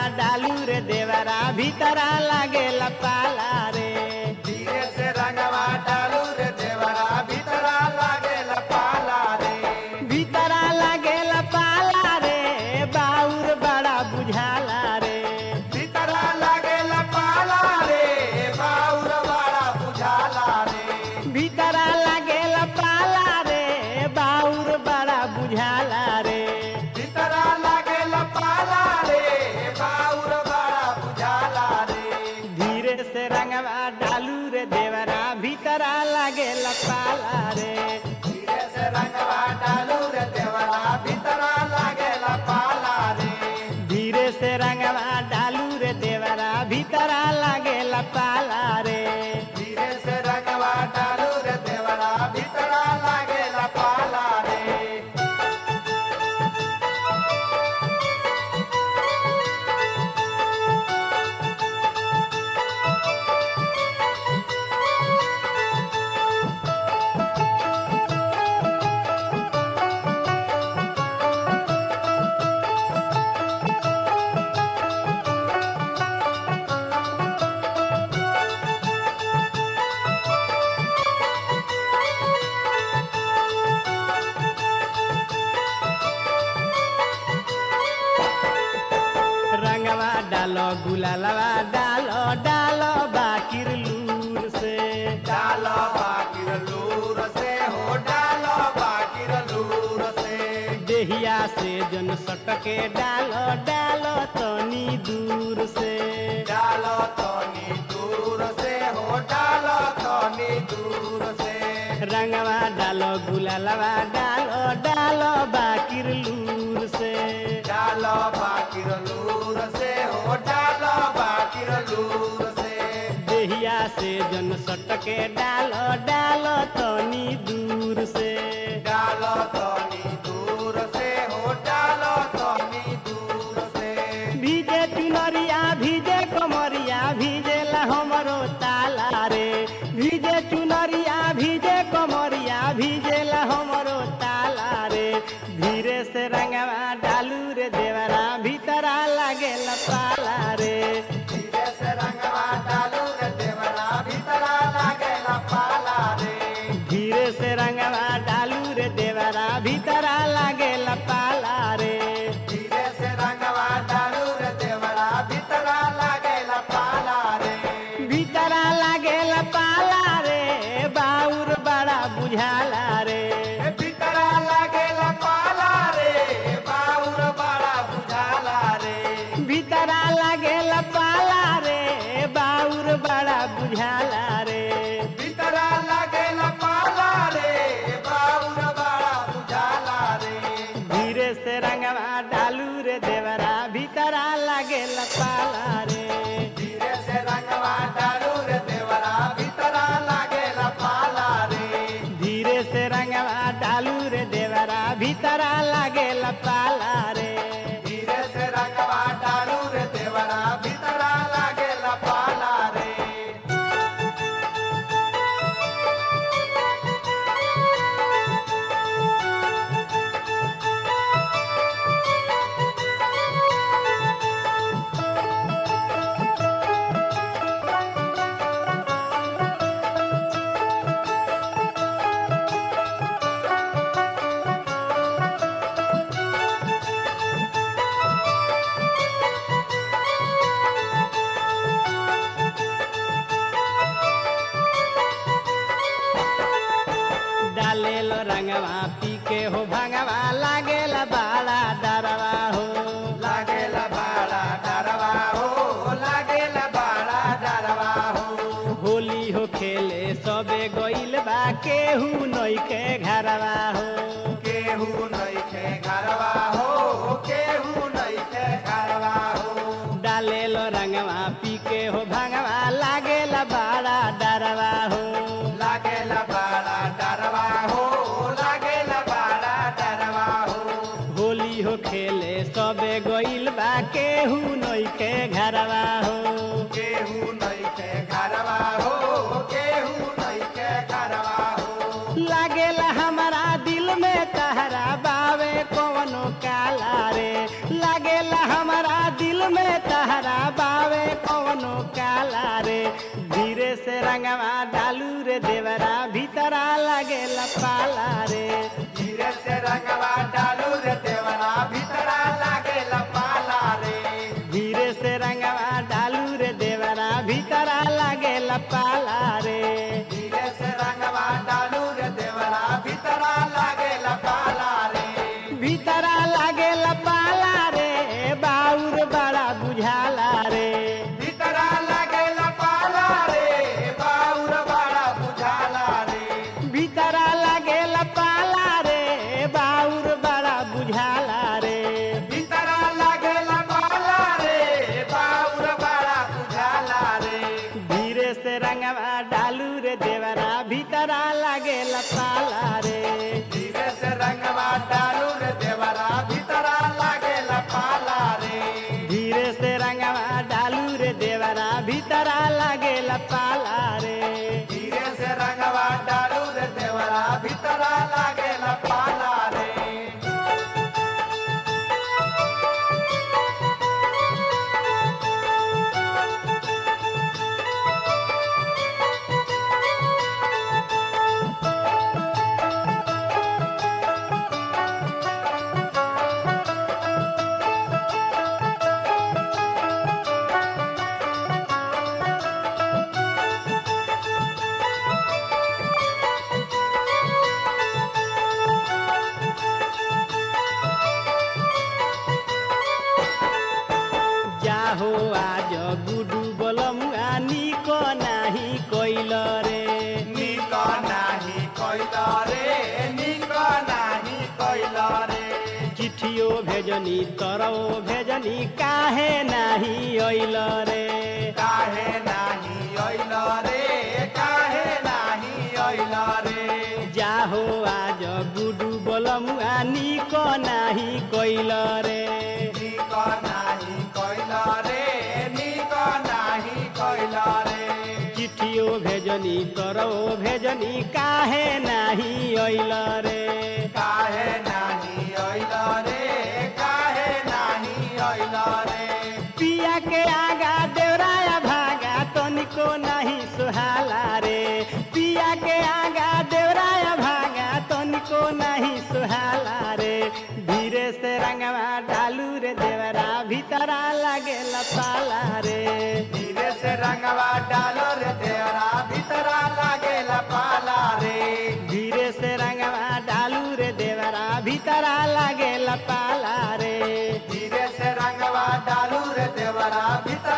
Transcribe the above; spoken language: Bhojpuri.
डालू रे देवरा भीतरा लागेला पाला रे धीरे से रंगवा डालू रे देवरा भीतरा लागेला पाला रे भीतरा लागेला पाला रे बाउर बड़ा बुझाला रे भीतरा लागेला पाला रे बाउर बड़ा बुझाला रे भीतरा लागेला पाला रे बाउर बड़ा बुझाला रे भीतरा लागेला पाला रे बाउर बड़ा बुझाला रे धीरे से रंगवा डालू रे देवरा भीतरा लागेला पाला रे धीरे से रंगवा डालू रे देवरा भीतरा लागेला पाला रे धीरे से रंगवा डालू रे देवरा भीतरा लागेला पाला रे धीरे से रंगवा डालू रे देवरा भीतरा लागेला पाला रे रंगवा डालो गुलालवा डालो डालो बाकिर लूर से डालो बाकिर लूर से हो डालो बाकिर लूर से देहिया से जन सटके डालो डालो तनी दूर से डालो तनी दूर से हो डालो तनी दूर से रंगवा डालो गुलालवा डालो डालो बाकिर लूर से डालो बाकिर लूर से हो डालो बाकिर लूर से देहिया से जन सटके डालो डालो तनी दूर से डालो तनी दूर से हो डालो तनी दूर से भीजे चुनरिया भीजे कमरिया भीजेला हमरो ताला रे भीजे चुनरिया भीजे कमरिया भीजेला हमरो ताला रे धीरे से रंगवा डालू रे देवरा भीतरा लागेला पाला रे धीरे से रंगवा डालू रे देवरा भीतरा लागेला पाला रे धीरे से रंगवा डालू रे देवरा भीतरा लागेला पाला रे धीरे से रंगवा डालू रे देवरा भीतरा लागेला पाला रे भीतरा लागेला पाला रे बाउर बड़ा बुझाला रे ए भीतरा लागेला पाला रे बाउर बड़ा बुझाला रे भीतरा लागेला पाला रे बाउर बड़ा बुझाला रे भीतरा लागेला पाला रे बाउर बड़ा बुझाला रे धीरे से रंगवा डालू रे देवरा भीतरा लागेला पाला रे धीरे से रंगवा डालू रे देवरा भीतरा लागेला पाला रे धीरे से रंगवा डालू रे देवरा भीतरा लागेला पाला रे धीरे से रंगवा डालू रे देवरा भीतरा लागेला पाला रे डालेलो रंगवा पी के हो भंगवा लागेला बाड़ा डरवा हो लागेला बाड़ा डरवा हो लागेला बाड़ा डरवा हो होली हो खेले सबे गइल बा केहू नइखे घरवा हो केहू नइखे घरवा हो केहू नइखे घरवा हो डालेलो रंगवा पी के हो भंगवा लागेला बाड़ा डरवा हो लागेला बाड़ा डरवा हो लागेला बाड़ा डरवा हो होली हो खेले सबे गइल बा केहू नइखे घरवा हो केहू नइखे घरवा हो केहू नइखे घरवा हो लागेला हमारा दिल में तहरा बावे कवनो काला रे लागेला हमारा दिल में तहरा बावे कवनो काला रे धीरे से रंगवा डालू रे देवरा भीतरा लागेला पाला रे धीरे से रंगवा डालू रे देवरा भीतरा लागे पाला रे धीरे से रंगवा डालू रे देवरा भीतरा लागेला पाला रे धीरे से रंगवा डालू रे देवरा भीतरा लागे पाला रे भीतरा लागेला पाला रे बाउर बड़ा बुझाला रे भीतरा लागे पाला रे बाउर बड़ा बुझाला रे भीतरा लागेला पाला रे बाउर बड़ा बुझाला रे भीतरा लागे पाला रे बाउर बड़ा बुझाला रे धीरे से रंगवा डालू रे देवरा भीतरा लागेला पाला रे धीरे से रंगवा डालू रे देवरा भीतरा लागे पाला रे धीरे से रंगवा डालू रे देवरा भीतरा लागेला पाला रे धीरे से रंगवा डालू रे देवरा भीतरा लागे पाला रे जाहो आज गुडू बलमुआ निक नाही कैल रे निक नाही कैल रे निक नाही कैल रे चिठियो भेजनी तरौ भेजनी काहे नाही अइल रे काहे नाही ऐल रे काहे नाही ऐल रे जाहो आज गुडू बलमुआ निक नाही कैल रे निक नाही कैल रे निक नाही कैल रे चिठियो भेजनी तरौ भेजनी काहे नाही अइल रे काहे नाही ऐल रे काहे नाही ऐल रे पिया के आगा देवराया भागा तनिको नहीं सुहाला रे पिया के आगा देवराया भागा तनिको नहीं सुहाला रे धीरे से रंगवा डालू रे देवरा भीतरा लागेला पाला रे धीरे से रंगवा डालो रे देवरा भीतरा लागे पाला रे धीरे से रंगवा डालू रे देवरा भीतरा लागेला पाला रे धीरे से रंगवा डालू रे देवरा भीतर